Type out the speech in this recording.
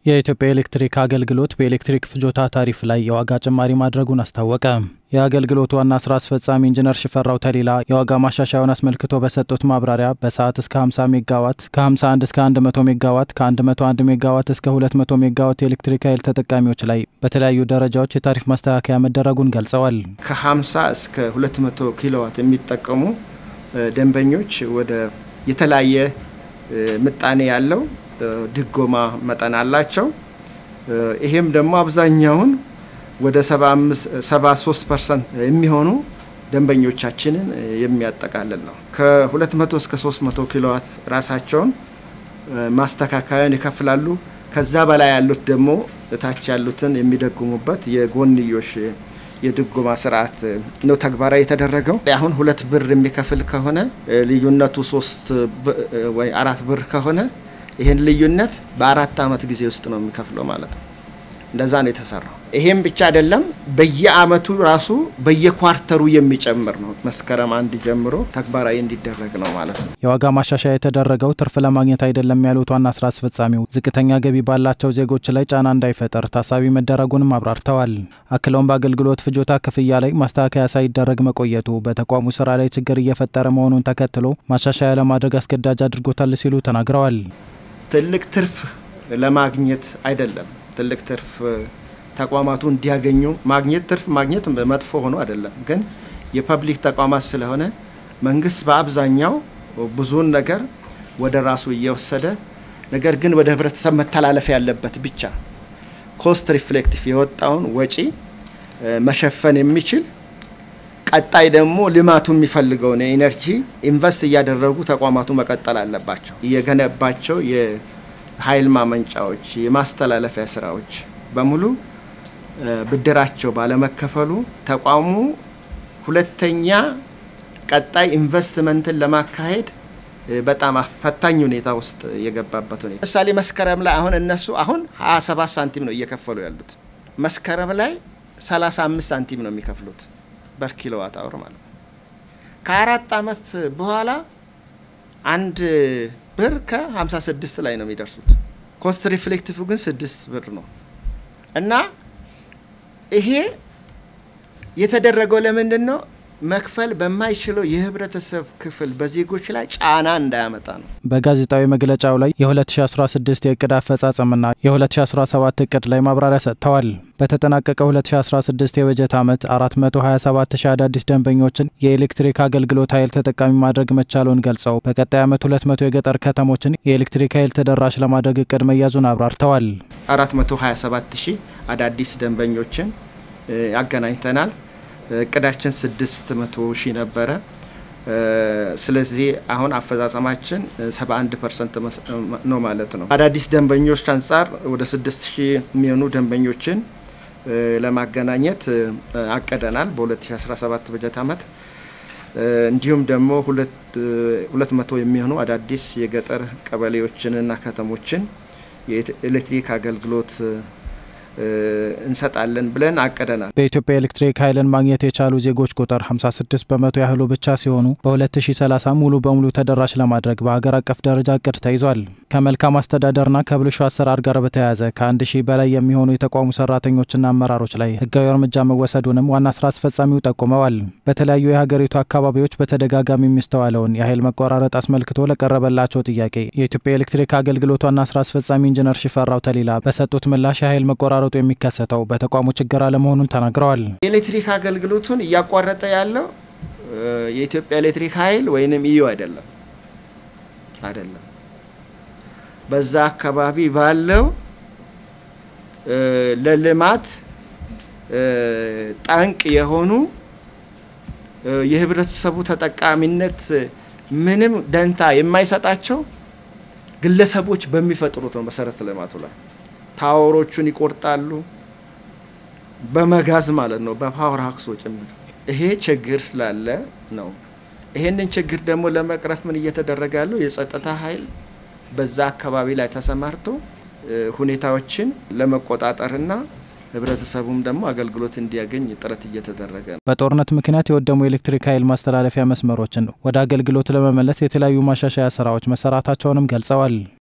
የኢትዮጵያ ኤሌክትሪክ አገልግሎት በኤሌክትሪክ ፍጆታ ታሪፍ ላይ የዋጋ ጭማሪ ማድረጉን አስታወቀ። የአገልግሎቱ ዋና ስራ አስፈጻሚ ኢንጂነር ሽፈራው ተሊላ የዋጋ ማሻሻያውን አስመልክቶ በሰጡት ማብራሪያ በሰዓት እስከ 50 ሜጋዋት፣ ከ51 እስከ 100 ሜጋዋት፣ ከ101 ሜጋዋት እስከ 200 ሜጋዋት የኤሌክትሪክ ኃይል ተጠቃሚዎች ላይ በተለያዩ ደረጃዎች የታሪፍ ማስተካከያ መደረጉን ገልጸዋል። ከ50 እስከ 200 ኪሎዋት የሚጠቀሙ ደንበኞች ወደ የተለያየ ምጣኔ ያለው ድጎማ መጠን አላቸው። ይሄም ደግሞ አብዛኛውን ወደ 73 ፐርሰንት የሚሆኑ ደንበኞቻችንን የሚያጠቃልል ነው። ከ200 እስከ 300 ኪሎዋት ራሳቸውን ማስተካከያን ይከፍላሉ። ከዛ በላይ ያሉት ደግሞ እታች ያሉትን የሚደጉሙበት የጎንዮሽ የድጎማ ስርዓት ነው ተግባራዊ የተደረገው። አሁን ሁለት ብር የሚከፍል ከሆነ ልዩነቱ ሶስት ወይ አራት ብር ከሆነ ይህን ልዩነት በአራት አመት ጊዜ ውስጥ ነው የሚከፍለው ማለት ነው። እንደዛ ነው የተሰራው። ይሄም ብቻ አይደለም፣ በየአመቱ ራሱ በየኳርተሩ የሚጨምር ነው። መስከረም አንድ ጀምሮ ተግባራዊ እንዲደረግ ነው ማለት ነው። የዋጋ ማሻሻያ የተደረገው ትርፍ ለማግኘት አይደለም ያሉት ዋና ስራ አስፈጻሚው ዝቅተኛ ገቢ ባላቸው ዜጎች ላይ ጫና እንዳይፈጠር ታሳቢ መደረጉንም አብራርተዋል። አክለውም በአገልግሎት ፍጆታ ክፍያ ላይ ማስተካከያ ሳይደረግ መቆየቱ በተቋሙ ስራ ላይ ችግር እየፈጠረ መሆኑን ተከትሎ ማሻሻያ ለማድረግ አስገዳጅ አድርጎታል ሲሉ ተናግረዋል። ትልቅ ትርፍ ለማግኘት አይደለም ትልቅ ትርፍ ተቋማቱ እንዲያገኙ ማግኘት ትርፍ ማግኘት መጥፎ ሆኖ አይደለም። ግን የፐብሊክ ተቋማት ስለሆነ መንግስት በአብዛኛው ብዙውን ነገር ወደ ራሱ እየወሰደ ነገር ግን ወደ ህብረተሰብ መተላለፍ ያለበት ብቻ ኮስት ሪፍሌክቲቭ የወጣውን ወጪ መሸፈን የሚችል ቀጣይ ደግሞ ልማቱ የሚፈልገውን የኢነርጂ ኢንቨስት እያደረጉ ተቋማቱ መቀጠል አለባቸው። እየገነባቸው ኃይል ማመንጫዎች፣ የማስተላለፊያ ስራዎች በሙሉ ብድራቸው ባለመከፈሉ ተቋሙ ሁለተኛ ቀጣይ ኢንቨስትመንትን ለማካሄድ በጣም ፈታኝ ሁኔታ ውስጥ የገባበት ሁኔታ ለምሳሌ መስከረም ላይ አሁን እነሱ አሁን 27 ሳንቲም ነው እየከፈሉ ያሉት። መስከረም ላይ 35 ሳንቲም ነው የሚከፍሉት በር ኪሎዋት አወር ማለት ነው። ከአራት አመት በኋላ አንድ ብር ከ56 ላይ ነው የሚደርሱት። ኮስት ሪፍሌክቲቭ ግን ስድስት ብር ነው እና ይሄ የተደረገው ለምንድን ነው? መክፈል በማይችለው የህብረተሰብ ክፍል በዜጎች ላይ ጫና እንዳያመጣ ነው። በጋዜጣዊ መግለጫው ላይ የ2016 የእቅድ አፈጻጸምና የ2017 እቅድ ላይ ማብራሪያ ሰጥተዋል። በተጠናቀቀው 2016 የበጀት ዓመት 427 ሺህ አዳዲስ ደንበኞችን የኤሌክትሪክ አገልግሎት ኃይል ተጠቃሚ ማድረግ መቻሉን ገልጸው በቀጣይ ዓመት 200 የገጠር ከተሞችን የኤሌክትሪክ ኃይል ተደራሽ ለማድረግ እቅድ መያዙን አብራርተዋል። 427 ሺህ አዳዲስ ደንበኞችን ያገናኝተናል። እቅዳችን 600 ሺህ ነበረ። ስለዚህ አሁን አፈጻጸማችን 71 ፐርሰንት ነው ማለት ነው። አዳዲስ ደንበኞች አንጻር ወደ 6 ሺህ የሚሆኑ ደንበኞችን ለማገናኘት አቅደናል በ2017 በጀት ዓመት። እንዲሁም ደግሞ ሁለት መቶ የሚሆኑ አዳዲስ የገጠር ቀበሌዎችንና ከተሞችን የኤሌክትሪክ አገልግሎት እንሰጣለን ብለን አቅደናል። በኢትዮጵያ ኤሌክትሪክ ኃይልን ማግኘት የቻሉ ዜጎች ቁጥር 56 በመቶ ያህሉ ብቻ ሲሆኑ በ2030 ሙሉ በሙሉ ተደራሽ ለማድረግ በሀገር አቀፍ ደረጃ እቅድ ተይዟል። ከመልካም አስተዳደርና ከብልሹ አሰራር ጋር በተያያዘ ከአንድ ሺህ በላይ የሚሆኑ የተቋሙ ሰራተኞችና አመራሮች ላይ ህጋዊ እርምጃ መወሰዱንም ዋና ስራ አስፈጻሚው ጠቁመዋል። በተለያዩ የሀገሪቱ አካባቢዎች በተደጋጋሚ የሚስተዋለውን የኃይል መቆራረጥ አስመልክቶ ለቀረበላቸው ጥያቄ የኢትዮጵያ ኤሌክትሪክ አገልግሎት ዋና ስራ አስፈጻሚ ኢንጂነር ሽፈራው ተሊላ በሰጡት ምላሽ የኃይል መቆራረጡ የሚከሰተው በተቋሙ ችግር አለመሆኑን ተናግረዋል። የኤሌክትሪክ አገልግሎቱን እያቋረጠ ያለው የኢትዮጵያ ኤሌክትሪክ ኃይል ወይንም ኢዩ አይደለም አይደለም በዛ አካባቢ ባለው ለልማት ጠንቅ የሆኑ የህብረተሰቡ ተጠቃሚነት ምንም ደንታ የማይሰጣቸው ግለሰቦች በሚፈጥሩት ነው። መሰረተ ልማቱ ላይ ታወሮቹን ይቆርጣሉ፣ በመጋዝ ማለት ነው፣ በፓወር ሀክሶ ጭምር። ይሄ ችግር ስላለ ነው። ይሄንን ችግር ደግሞ ለመቅረፍ ምን እየተደረገ ያለው የጸጥታ ኃይል በዛ አካባቢ ላይ ተሰማርቶ ሁኔታዎችን ለመቆጣጠርና ህብረተሰቡም ደግሞ አገልግሎት እንዲያገኝ ጥረት እየተደረገ ነው። በጦርነት ምክንያት የወደሙ የኤሌክትሪክ ኃይል ማስተላለፊያ መስመሮችን ወደ አገልግሎት ለመመለስ የተለያዩ ማሻሻያ ስራዎች መሰራታቸውንም ገልጸዋል።